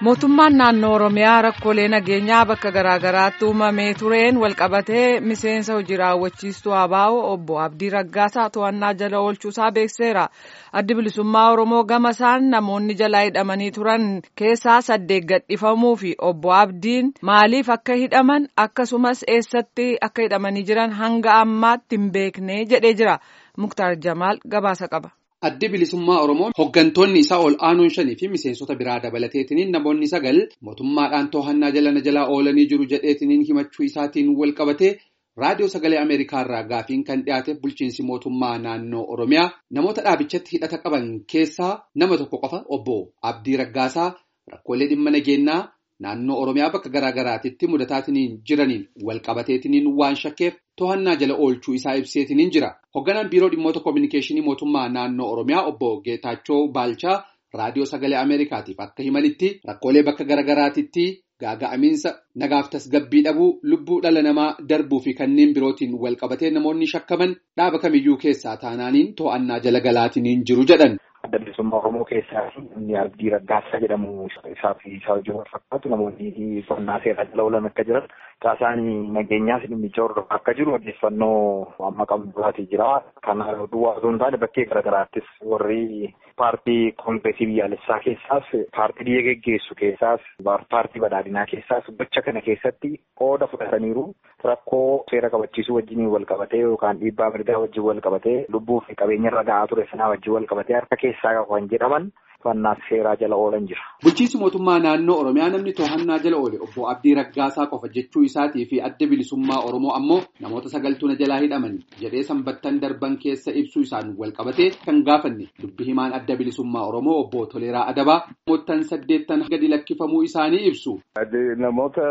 mootummaan naannoo oromiyaa rakkoolee nageenyaa bakka garaagaraatti uumamee tureen walqabatee miseensa hojii raawwachiistuu abaa'oo obbo abdii raggaasaa to'annaa jala oolchuusaa beekseera addi bilisummaa oromoo gama isaan namoonni jalaa hidhamanii turan keessaa saddeet gadhifamuu fi obbo abdiin maaliif akka hidhaman akkasumas eessatti akka hidhamanii jiran hanga ammaatti hin beekne jedhee jira muktaar jamaal gabaasa qaba. Addi bilisummaa Oromoo hooggantoonni isaa ol aanuun shanii fi miseensota biraa dabalateetiniin namoonni sagal mootummaadhaan to'annaa jala na jalaa oolanii jiru jedheetiniin himachuu isaatiin wal qabatee raadiyoo sagalee Ameerikaarraa gaafiin kan dhiyaate bulchiinsi mootummaa naannoo Oromiyaa namoota dhaabichatti hidhata qaban keessaa nama tokko qofa obbo Abdii Raggaasaa rakkoolee dhimma nageenyaa naannoo Oromiyaa bakka garaa garaatitti mudataatiniin jiraniin wal qabateetiniin waan shakkeef to'annaa jala oolchuu isaa ibseetiniin jira. Hoogganaan biiroo dhimmoota koominikeeshinii mootummaa naannoo Oromiyaa obbo Geetaachoo Baalchaa raadiyoo sagalee Ameerikaatiif akka himanitti rakkoolee bakka garaa garaatitti gaaga'amiinsa nagaaf tasgabbii dhabuu lubbuu dhala namaa darbuu fi kanneen birootiin wal qabatee namoonni shakkaman dhaaba kamiyyuu keessaa taanaaniin to'annaa jala galaatiniin jiru jedhan. Adda bilisummaa Oromoo keessaa inni Abdii Raggaasaa jedhamu isaa fi isaa wajjin wal fakkaatu namoonni to'annaa seeraa jala oolan akka jiran caasaan nageenyaas dhimmicha hordofaa akka jiru odeeffannoo amma qabnu duraatii jira. Kana duwwaa osoo hin taane bakkee garaagaraattis warri paartii koongireesii biyyaalessaa keessaas paartii biyya geggeessu keessaas paartii badhaadhinaa keessaas gocha kana keessatti qooda fudhataniiru rakkoo seera kabachiisuu wajjin wal qabatee yookaan dhiibbaa mirgaa wajjin wal qabatee lubbuu fi qabeenya irra ga'aa ture sanaa wajjin wal qabatee harka keessaa kan jedhaman to'annaa seeraa jala oolan jira. Bulchiinsi mootummaa naannoo Oromiyaa namni to'annaa jala oole obbo Abdii Raggaasaa qofa jechuu isaatii fi adda bilisummaa Oromoo ammoo namoota sagaltuuna jalaa hidhaman jedhee sanbattan darban keessa ibsuu isaan wal qabatee kan gaafanne dubbi himaan adda bilisummaa Oromoo obbo Toleeraa Adabaa namoottan saddeettan gadi lakkifamuu isaanii ibsu. Namoota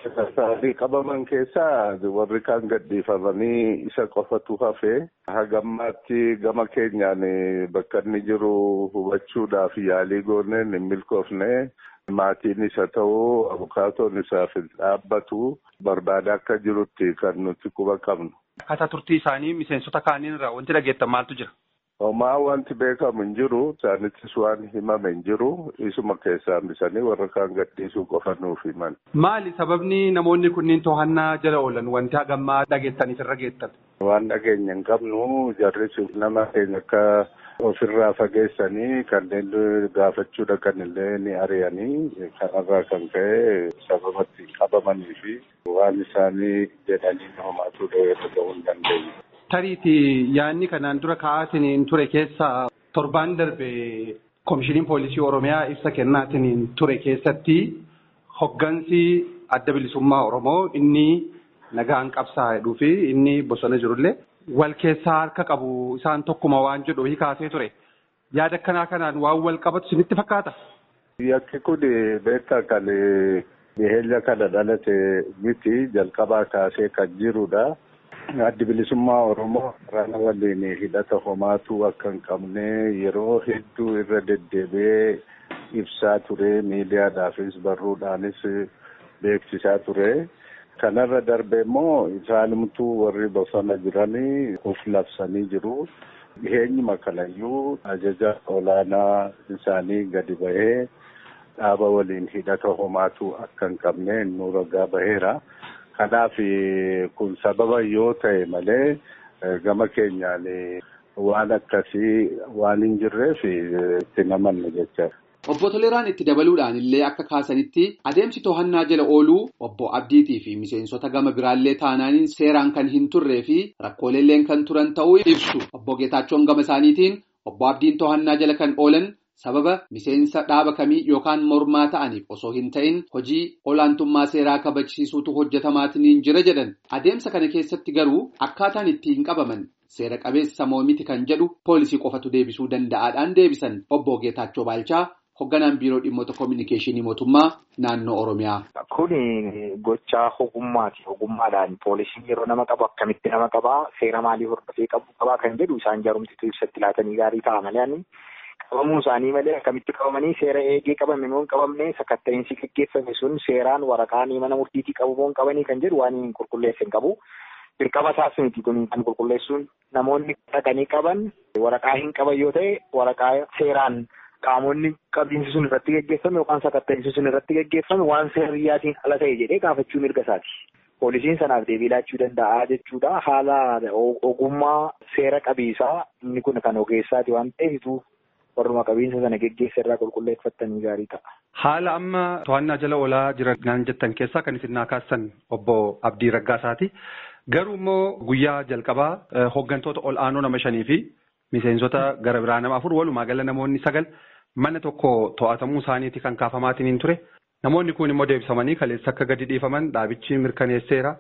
sadii qabaman keessaa warri kaan gadhiifamanii isa qofatu hafe hagammaatti gama keenyaan bakka inni jiru hubachuudhaaf yaalii gooneen hin milkoofne maatiin isa ta'uu abukaatoon isaaf dhaabbatu barbaada akka jirutti kan nuti quba qabnu. Akkaataa turtii isaanii miseensota kaaniin irraa wanti dhageettan maaltu jira? Homaa wanti beekamu hin jiru isaanittis waan himame hin jiru isuma keessaa hambisanii warra kaan gadhiisuu qofa nuuf himan. Maali sababni namoonni kunniin to'annaa jala oolan wanti hagammaa dhageettaniif irra geettan? Waan dhageenya hin qabnu jarris nama keenya akka ofirraa fageessanii kanneen gaafachuu dhaqan illee ni ari'anii kanarraa kan ka'e sababatti qabamanii fi waan isaanii jedhanii homaatu dhaga'uu hin dandeenye. Tariiti yaadni kanaan dura ka'aatiin ture keessaa torbaan darbe koomishiniin poolisii Oromiyaa ibsa kennaatiin ture keessatti hoggansi adda bilisummaa Oromoo inni nagaan qabsaa jedhuu fi inni bosona jirullee wal keessaa harka qabu isaan tokkuma waan jedhu kaasee ture. Yaada akkanaa kanaan waan wal qabatu isinitti fakkaata? Yakki kun beektaa kan dhiheenya kana dhalate miti jalqabaa kaasee kan jirudha. Addi bilisummaa Oromoo rana waliin hidhata homaatu akka hin qabne yeroo hedduu irra deddeebi'ee ibsaa ture miidiyaadhaafis barruudhaanis beeksisaa ture. Kanarra darbe immoo isaanimtuu warri bosona jiranii of labsanii jiru. Dhiheenyuma kanayyuu ajaja olaanaa isaanii gadi bahee dhaaba waliin hidhata homaatu akka hin qabne nu ragaa baheera. Kanaaf kun sababa yoo ta'e malee gama keenyaan waan akkasii waan hin jirreef itti namanne jechaadha. Obbo Toleraan itti dabaluudhaan illee akka kaasanitti adeemsi to'annaa jala ooluu obbo Abdiitii fi miseensota gama biraallee taanaaniin seeraan kan hin turree fi rakkooleelleen kan turan ta'uu ibsu. Obbo Geetaachoon gama isaaniitiin obbo Abdiin to'annaa jala kan oolan sababa miseensa dhaaba kamii yookaan mormaa ta'aniif osoo hin ta'in hojii olaantummaa seeraa kabachiisuutu hojjetamaatiin jira jedhan. Adeemsa kana keessatti garuu akkaataan ittiin qabaman seera qabeessa moo miti kan jedhu poolisii qofatu deebisuu danda'aadhaan deebisan obbo Geetaachoo Baalchaa. Hoogganaan biiroo dhimmoota koominikeeshinii mootummaa naannoo Oromiyaa. Kuni gochaa ogummaati. Ogummaadhaan poolisiin yeroo nama qabu akkamitti nama qabaa seera maalii hordofee qabu qabaa kan jedhu isaan jaarumsituu ibsatti laatanii gaarii ta'a malee qabamuu isaanii malee akkamitti qabamanii seera eegee qabame moo hin qabamne sakatta'insi gaggeeffame sun seeraan waraqaan mana murtiitii qabu moo hin qabanii kan jedhu waan hin qulqulleesse hin qabu. Dirqama isaas miti kun kan qulqulleessuun namoonni dhaqanii qaban waraqaa hin qaban yoo ta'e waraqaa seeraan qaamonni qabiinsi sun irratti geggeeffame yookaan sakatta'insi sun irratti geggeeffame waan seeriyyaatiin ala ta'e jedhee gaafachuu mirga isaati. Poolisiin sanaaf deebii laachuu danda'a jechuudha. Haala ogummaa seera qabiisaa inni kun kan ogeessaati waan ta'eef warruma qabiinsa sana geggeessa irraa qulqulleeffattanii gaarii ta'a. Haala amma to'annaa jala oolaa jiran jettan keessaa kan isin naa kaastan obbo Abdii Raggaasaati. Garuu immoo guyyaa jalqabaa hooggantoota ol aanoo nama shanii fi miseensota gara biraa nama afur walumaa gala namoonni sagal mana tokko to'atamuu isaaniiti kan kaafamaatiin ture. Namoonni kun immoo deebisamanii kaleessa akka gadi dhiifaman dhaabichi mirkaneesseera.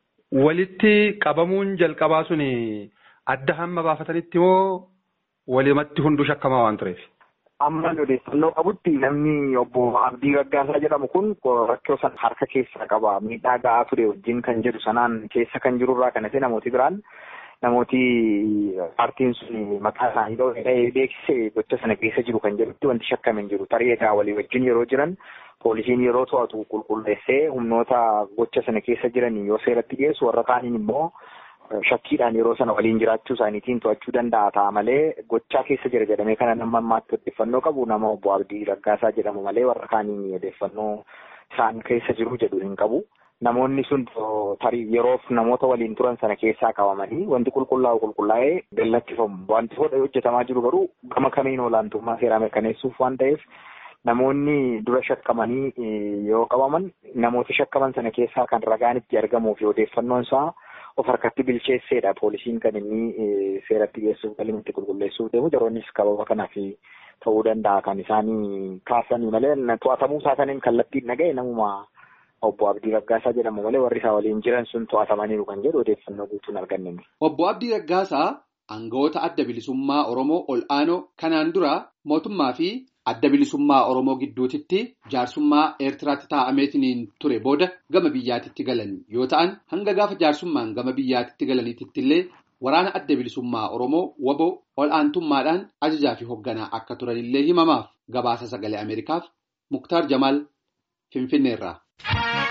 Walitti qabamuun jalqabaa suni adda hamma baafatanitti moo walumatti hunduu shakkamaa waan tureef? Amma odeeffannoo qabutti namni obbo Abdii Raggaasaa jedhamu kun rakkoo sana harka keessaa qaba. Miidhaa ga'aa ture wajjin kan jedhu sanaan keessa kan jirurraa kan hafe namooti biraan namooti paartiin sun maqaa isaanii dhoohee beeksise gocha sana keessa jiru kan jedhutti wanti shakkame hin jiru. Tarii egaa walii wajjin yeroo jiran poolisiin yeroo to'atu qulqulleessee humnoota gocha sana keessa jiran yoo seeratti dhiyeessu warra kaaniin immoo shakkiidhaan yeroo sana waliin jiraachuu isaaniitiin to'achuu danda'a ta'a malee gochaa keessa jira jedhamee kana nama ammaatti odeeffannoo qabu nama obbo Abdii Raggaasaa jedhamu malee warra kaaniin odeeffannoo isaan keessa jiru jedhu hin qabu. Namoonni sun tarii yeroof namoota waliin turan sana keessaa qabamanii wanti qulqullaa'u qulqullaa'ee gallattifamu. Wanti hojjetamaa jiru garuu gama kamiin olaantummaa seeraa mirkaneessuuf waan ta'eef namoonni dura shakkamanii yoo qabaman namoota shakkaman sana keessaa kan ragaan itti argamuuf odeeffannoon isaa of harkatti bilcheesseedha poolisiin kan inni seeratti geessuuf galmatti qulqulleessuuf deemu yeroonnis qababa kanaaf ta'uu danda'a kan isaanii kaasanii malee to'atamuu isaa saniin kallattiin dhaga'e namuma obbo Abdii Raggaasaa jedhamu malee warri isaa waliin jiran sun to'atamaniiru kan jedhu odeeffannoo guutuun arganne. Obbo Abdii Raggaasaa aangawoota adda bilisummaa Oromoo ol aanoo kanaan dura mootummaa fi adda bilisummaa Oromoo gidduutitti jaarsummaa Eertiraatti taa'ameetiin ture booda gama biyyaatitti galan yoo ta'an hanga gaafa jaarsummaan gama biyyaatitti galaniititti illee waraana adda bilisummaa Oromoo waboo ol aantummaadhaan ajajaa fi hoogganaa akka turanillee himamaaf gabaasa sagalee Ameerikaaf Muktaar Jamaal Finfinneerraa.